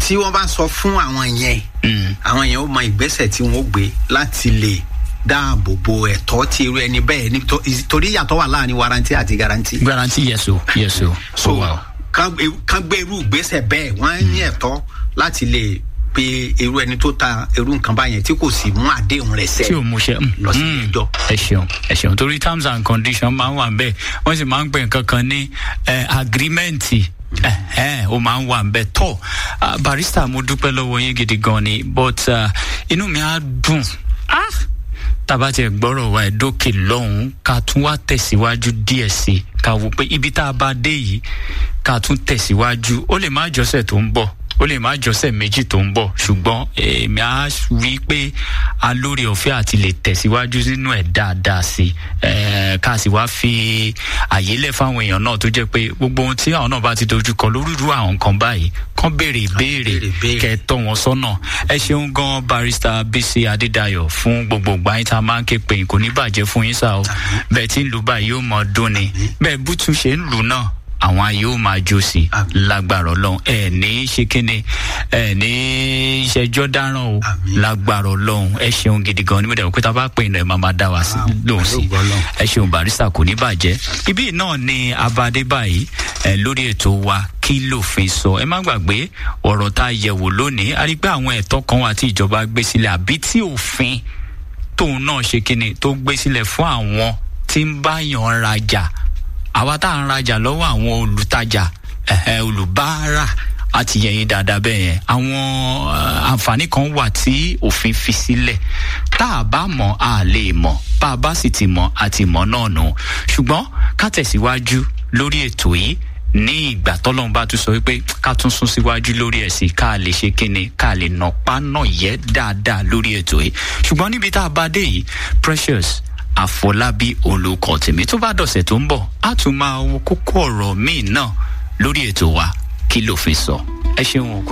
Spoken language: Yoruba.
tí wọ́n bá sọ fún àwọn yẹn Mm. àwọn yẹn ó mọ ìgbésẹ̀ tí wọ́n ó gbé láti lè dáàbò bo ẹ̀tọ́ tí irú ẹni bẹ́ẹ̀ ní tó- torí ìyàtọ̀ wà láàrin warranty àti guarantee. guarantee yes o yes o so ó wà o. kán gbé- kán gbé irú ìgbésẹ̀ bẹ́ẹ̀ wọ́n ní ẹ̀tọ́ láti lè pe irú ẹni tó ta irú nǹkan báyẹn tí kò sì mú àdéhùn rẹ̀ sẹ́ tí o mú ṣe lọ sí ilé ẹjọ́. ẹ ṣeun ẹ ṣeun torí terms and conditions máa ń wà bẹ́ẹ̀ wọ́n sì máa ń pè nǹkan kan ní eh, agreement ẹ ó máa ń wà bẹ́ẹ̀ tọ́ Ah, barista mo dúpẹ́ lọ́wọ́ yín gidi gan ni but ah, inú mi á dùn ah, tàbá tiẹ̀ gbọ́rọ̀ wa ẹ̀dókè lọ́hùn-ún ká tún wá tẹ̀síwájú díẹ̀ sí i ká wò pé ibi tá a bá dé yìí ká tún tẹ̀síwájú ó lè má jọ́sẹ̀ tó ń bọ̀ ó lè má jọ́sẹ̀ méjì tó ń bọ̀ ṣùgbọ́n èmi á rí i pé a lórí ọ̀fẹ́ àti lè tẹ̀síwájú nínú ẹ̀ dáadáa sí i Eh, ká sì wá fi àyè lẹ̀ fáwọn èèyàn náà tó jẹ́ pé gbogbo ohun tí àwọn náà bá ti dojú kọ lórí irú àwọn nǹkan báyìí kán béèrè ìbéèrè béèrè ìbéèrè. kẹ tọ́ wọn sọ́nà ẹ ṣeun gan barista bisi adédayọ̀ fún gbogbo ìgbà yín tá a máa ń ké pé kò ní bàjẹ́ fún yín sá o bẹ́ẹ̀ tí ń lù báyìí yóò mọ dún ni bẹ́ẹ̀ bútú ṣe ń lù náà àwọn ayé ó máa jó sí i Àmín. lágbára ọlọ́run ẹ ní ṣe kíni ẹ ní ìṣẹ́jọ́ dáràn o Àmín. lágbára ọlọ́run ẹ ṣeun gidi gan ni mo dẹ̀ wò pé tá a bá pè ní ẹ máa máa dá wa sí lóhùn sí pẹ̀lú ògo Ọlọ́run. ẹ ṣeun barista kò ní bàjẹ́ ibí náà ni abadé báyìí ẹ lórí ètò wa kí lòfin sọ ẹ má gbàgbé ọ̀rọ̀ tá a yẹ̀wò lónìí a rí i pé àwọn ẹ̀tọ́ kan wà tí ìjọba gbé sílẹ̀ àbí tí òfin tóun náà ṣe kíni tó gbé sílẹ̀ fún àwọn tí ń báyàn rajà àwa tá à ń rajà lọ́wọ́ àwọn olùtajà ẹ̀hẹ́, olùbárà àti yẹ̀yìn dáadáa bẹ́ẹ̀ yẹn àwọn eh, àǹfààní kan wà tí òfin fi sílẹ̀ tá a bá mọ̀ a lè mọ̀ bá a bá sì ti mọ̀ a ti mọ̀ náà nù ṣùgbọ́n ká tẹ̀síwájú lórí ètò yìí ní ìgbà tọ́lọ́run bá tún sọ wípé ká tún sún síwájú lórí ẹ̀ sí ká lè ṣe kíni ká lè nà pa náà yẹ dáadáa lórí ètò yìí ṣùgbọ́n níbi tá a bá dé yìí precious àfọlábí olùkọ́ tèmi tó bá dọ̀sẹ̀ tó ń bọ̀ á tún máa wo kókó ọ̀rọ̀ míì náà lórí ètò wa kí ló fi sọ ẹ ṣeun o, kò